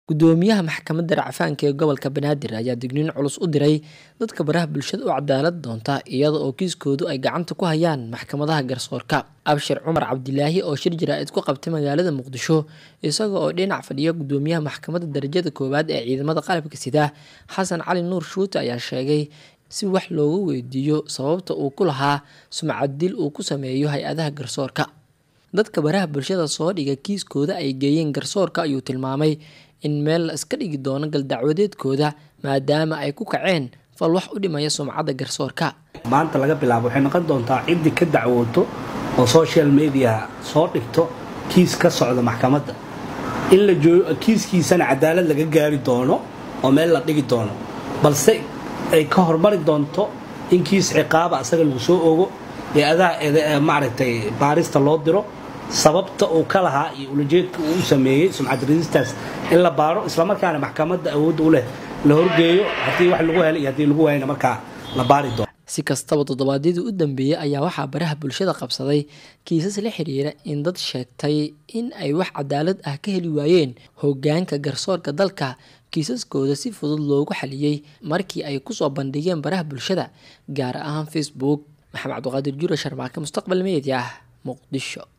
Gudoomiyaha Maxkamadda Racfaanka ee Gobolka Banaadir ayaa digniin culus u diray dadka baraha bulshada u cadaalad doonta iyada oo kiiskoodu ay gacanta ku hayaan maxkamadaha garsoorka. Abshir Cumar Cabdilaahi oo shir jaraa'id ku qabtay magaalada Muqdisho isaga oo dhinac fadhiya Gudoomiyaha Maxkamadda Darajada Koowaad ee Ciidamada Qalabka Sida Xasan Cali Nuur Shuute ayaa sheegay si wax looga weydiiyo sababta uu ku lahaa sumcad dil uu ku sameeyo hay-adaha garsoorka. Dadka baraha bulshada soo dhiga kiiskooda ay geeyeen garsoorka ayuu tilmaamay in meel la iska dhigi doono galdacwadeedkooda maadaama ay ku kaceen fal wax u dhimaya sumcadda garsoorka. maanta laga bilaabo waxay noqon doontaa ciddii ka dacwooto oo social media soo dhigto kiis ka socda maxkamadda in la joogo kiiskiisana cadaalad laga gaari doono oo meel la dhigi doono balse ay ka hormari doonto in kiis ciqaaba asaga lagu soo ogo ee adaa maaragtay baarista loo diro sababta uu ka lahaa iyo ulajeedka uu u sameeyey sumcad radistaas in la baaro islamarkaana maxkamadda awoodda u leh la horgeeyo haddii wax lagu helay iyo haddii lagu waayana markaa la baari doono Si kastaba toddobaadyadii u dambeeyay ayaa waxaa baraha bulshada qabsaday kiisas la xiriira in dad sheegtay in ay wax cadaalad ah ka heli waayeen hoggaanka garsoorka dalka kiisaskooda si fudud loogu xaliyey markii ay kusoo bandhigeen baraha bulshada gaar ahaan Facebook maxamed cabdiqaadir jure sharmaake mustaqbal media muqdisho